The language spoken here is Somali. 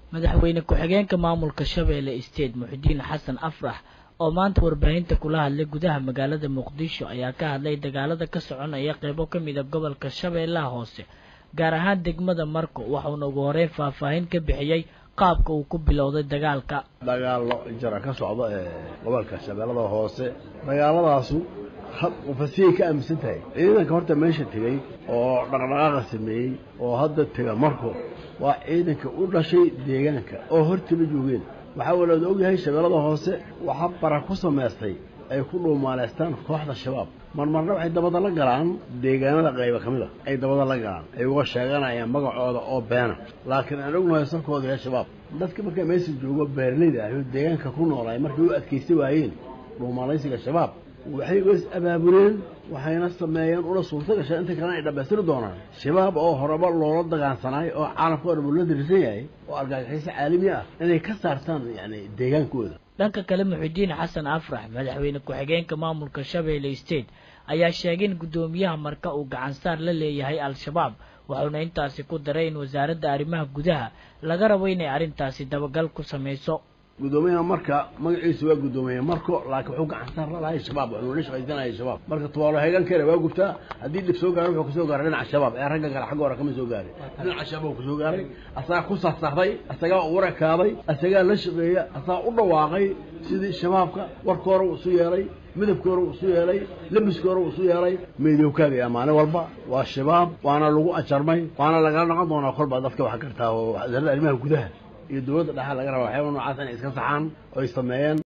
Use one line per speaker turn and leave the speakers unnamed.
madaxweyne ku-xigeenka maamulka shabeelle state muxidiin xasan afrax oo maanta warbaahinta kula hadlay gudaha magaalada muqdisho ayaa ka hadlay dagaalada ka soconaya qeybo ka mid a gobolka shabeellaha hoose gaar ahaan degmada marko waxauna ugu horeyn faahfaahin ka bixiyey qaabka uu ku bilowday dagaalka
dagaalo jara ka socda ee gobolka shabeellada hoose dagaaladaasu fasiyay ka aaminsan tahay ciidanka horta meesha tegey oo dhaqdhaqaaqa sameeyey oo hadda tega marko waa ciidanka u dhashay deegaanka oo hortaba joogeen waxaa walaad ogyahay shabeellada hoose waxaa bara ku samaystay ay ku dhuumaaleystaan kooxda shabaab marmarna waxay dabada la galaan deegaanada qayba ka mid a ay dabada la galaan ay uga sheeganayaan magacooda oo beena laakiin aan ognahay salkooda yahay shabaab dadka markaa meesha joogo beeraleyda ah oo deegaanka ku noolaay markay u adkaysta waayeen dhuumaalaysiga shabaab waxay is abaabuleen waxayna sameeyeen una suurta gashay inta kalena ay dhammaystiri doonaan shabaab oo horeba loola dagaansanaay oo caalamka o dhan uu la dirisan yahay oo argagaxiso caalami ah inay ka saartaan yacni deegaankooda
dhanka kale muxidiin xasan afrax madaxweyne ku-xigeenka maamulka shabeelle state ayaa sheegay in guddoomiyaha marka uu gacansaar la leeyahay al-shabaab wuxuuna intaasi ku daray in wasaaradda arrimaha gudaha laga rabo inay arrintaasi dabagal ku samayso
guddoomiyaha marka magaciisu waa guddoomiye marko laakiin wuxuu gacansaar la lahay shabaab wuxuu la shaqaysanayay shabaab marka tubaalo heegankeena waa gubtaa haddii dhib soo gaaro wuxuu kasoo gaaray dhinaca shabaab ee ragga kale xagga hore kama soo gaarin dhinaca shabaab kusoo gaaray asagaa ku sarsarday asagaa u warakaaday asagaa la shaqeeya asagaa u dhawaaqay sidii shabaabka warka hore uu isu yeelay midabka hore uu isu yeelay labiska hore uu isu yeelay meydowkaagaya maalin walba waa shabaab waana lagu ajarmay waana lagala noqon doonaa kolbaa dadka wax gartaa oo wasaaradda arrimaha gudaha iyo dowladda dhexa laga raba waxyaaba noocaas inay iska saxaan oo ay sameeyeen